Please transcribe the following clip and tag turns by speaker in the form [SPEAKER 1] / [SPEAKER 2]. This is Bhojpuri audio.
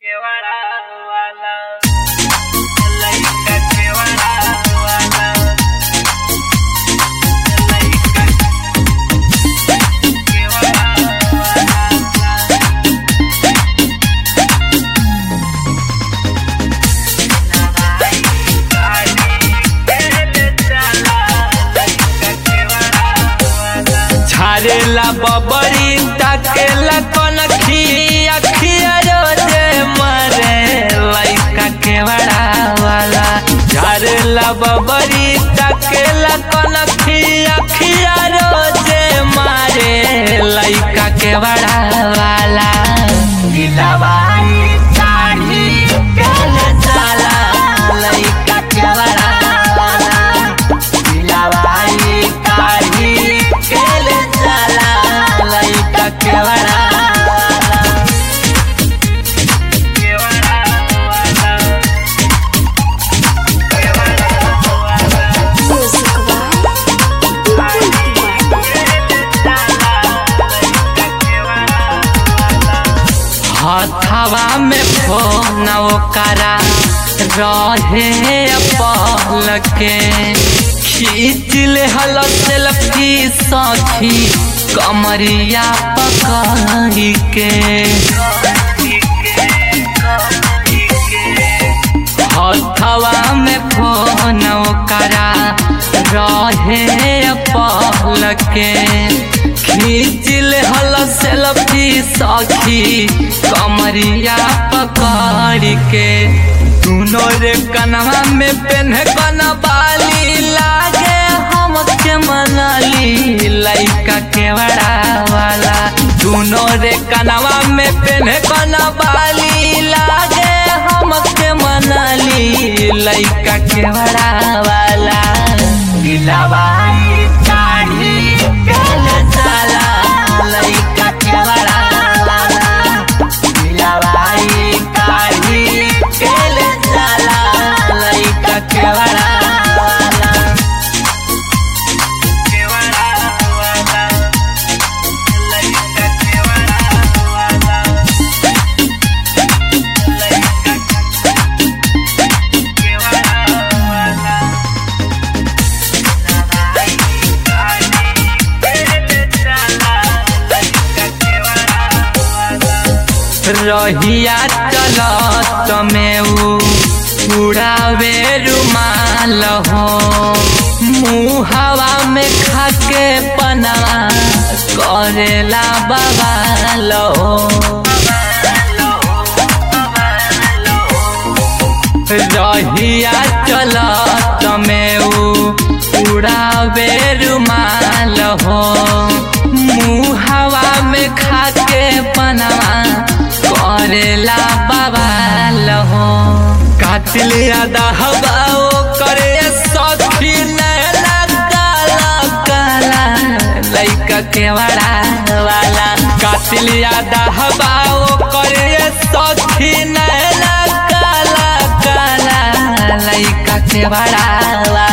[SPEAKER 1] झारेला बबरी ताकेला कनखी अखिया रोजे मरे लइका के बड़ा वाला झारेला बबरी ताकेला कनखी अखिया रोजे मारे लइका के बड़ा वाला गिलवाई साड़ी केले साला लइका के बड़ा वाला गिलवाई काढ़ी केले साला लइका के बड़ा वाला
[SPEAKER 2] Music
[SPEAKER 1] हथवा में फोन ओकरा रहे पहल के खींच ले हल सेल्फी सखी कमरिया पकड़ी के हथवा में फोन ओकरा रहे पहल के खींच ले हल सेल्फी सखी कमरिया पकड़ के दोनों रे कनवा में पेन कन बाली लागे हम के मनली लइका के बड़ा वाला दोनों रे कनवा में पेन कन बाली लागे हम के मनली लइका के बड़ा वाला गिलवाई काढ़ी केले साला लइका के बड़ा वाला गिलवाई काढ़ी केले साला लइका के बड़ा वाला रहिया चलत में उ उड़ावे रुमाल हो मुहवा में खाके पनवा करेला बवाल हो रहिया चलत में उ उड़ावे रुमाल हो मुहवा में खाके पनवा करेला बवाल हो कातिल यादा हवाओ करे सखी नैना काला काला लइका के बड़ा वाला कातिल यादा हवाओ करे सखी नैना काला काला लइका के बड़ा वाला